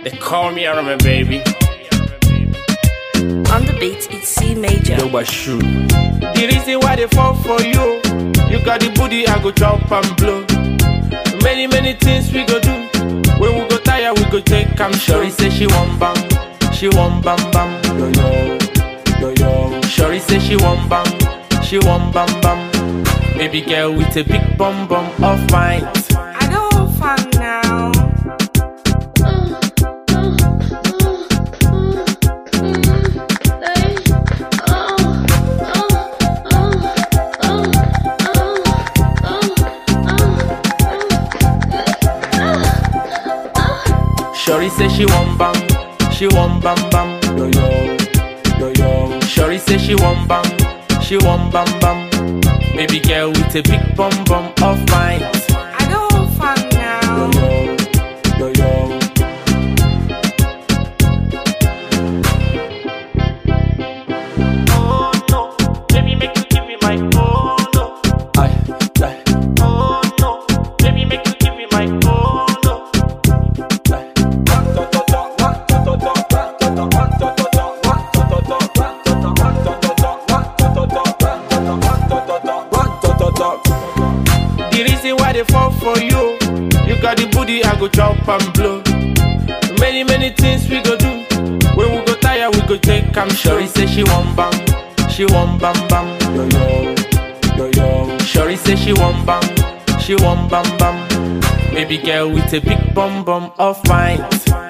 They call me Arame baby. On the beat, it's C major. No but shoe. The reason why they fall for you, you got the booty, I go chop and blow. Many many things we go do. When we go tire, we go take am. Shorty say she want bam, she want bam bam. Yo yo, yo yo. Shorty say she want bam, she want bam bam. Baby girl with a big bum bum of mine. I go fun now. Shorty say she want bam, she want bam bam. Yo yo, yo yo. Shorty say she want bam, she want bam bam. Baby girl with a big bum bum of mine. I go fun now. Yo yo, yo yo. Oh no, baby make you give me my oh no. Aye, aye. Oh no, baby make you give me my oh no. The reason why they fall for you, you got the booty, I go chop and blow. Many, many things we go do. When we go tire, we go take am. Shorty say she want bam, she want bam bam. Yo yo, yo yo. Shorty say she want bam, she want bam bam. Baby girl with a big bum bum of mine.